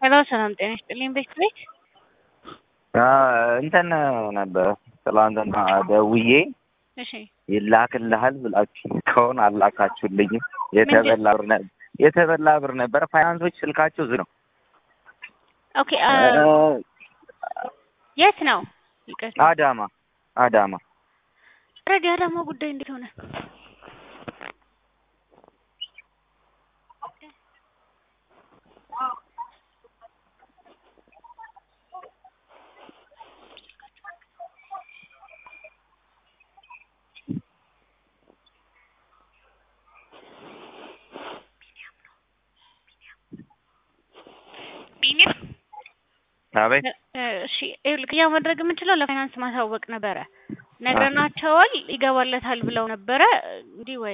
ሄሎ ሰላም ጤና ይስጥልኝ ቤት ቤት እንትን ነበር ትላንትና ደውዬ እሺ ይላክልሃል ብላችሁ እስካሁን አላካችሁልኝም። የተበላ ብር ነ- የተበላ ብር ነበር። ፋይናንሶች ስልካቸው ዝግ ነው። ኦኬ አ፣ የት ነው ይቅርታ አዳማ አዳማ ረዲ አዳማ ጉዳይ እንዴት ሆነ ቢኒያም አቤት እ፣ እሺ ይኸውልህ ክፍያ ማድረግ የምንችለው ለፋይናንስ ማሳወቅ ነበረ ነግረናቸዋል ይገባለታል ብለው ነበረ እንዲህ ወይ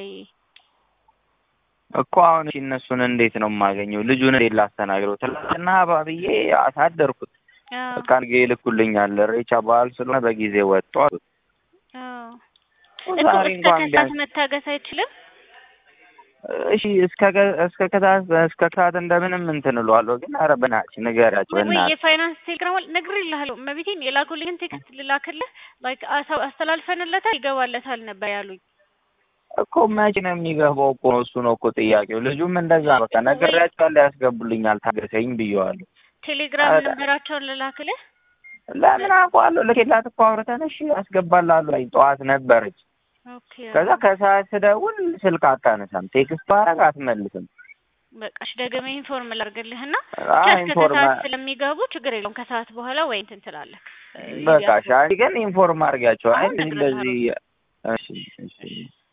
እኮ አሁን እሺ እነሱን እንዴት ነው የማገኘው? ልጁን እንዴት ላስተናግረው? ትላንትና ባብዬ አሳደርኩት። አዎ በቃ ነገ ይልኩልኛል። ሬቻ በዓል ስለሆነ በጊዜ ወጡ አሉት። አዎ እኮ ዛሬ እስከ እንኳን ከሰዓት ቢያንስ መታገስ አይችልም እሺ እስከ ገ- እስከ ከታት እስከ ከታት እንደምንም እንትን እለዋለሁ። ግን ኧረ በእናትሽ ንገሪያቸው ወይ ወይ በእናትሽ የፋይናንስ ቴሌግራም ነግሬልሃለሁ መቤቴን የላኩልኝን ቴክስት ልላክልህ ላይክ አሳ- አስተላልፈንለታል ይገባለታል ነበር ያሉኝ እኮ መቼ ነው የሚገባው? እኮ እሱ ነው እኮ ጥያቄው። ልጁም እንደዛ በቃ ነግሬያቸዋለሁ፣ ያስገቡልኛል፣ ታገሰኝ ብየዋለሁ። ቴሌግራም ኧረ- ነበራቸውን ልላክልህ ለምን አውቀዋለሁ? ልኬላት እኮ አውርተን እሺ ያስገባላሉ ላይ ጠዋት ነበረች። ኦኬ ከዛ ከሰዓት ስደውል ስልክ አታነሳም፣ ቴክስት ባረግ አትመልስም። በቃ እሺ ደግሜ ኢንፎርም ላድርግልህና አዎ ብቻ እስከ ኢንፎርማ ከሰዓት ስለሚገቡ ችግር የለውም ከሰዓት በኋላ ወይ እንትን ትላለህ እ፣ በቃ ያስገቡ- ሻይ ግን ኢንፎርም አድርጊያቸው። አይ አሁን እንደዚህ እንደዚህ እሺ እሺ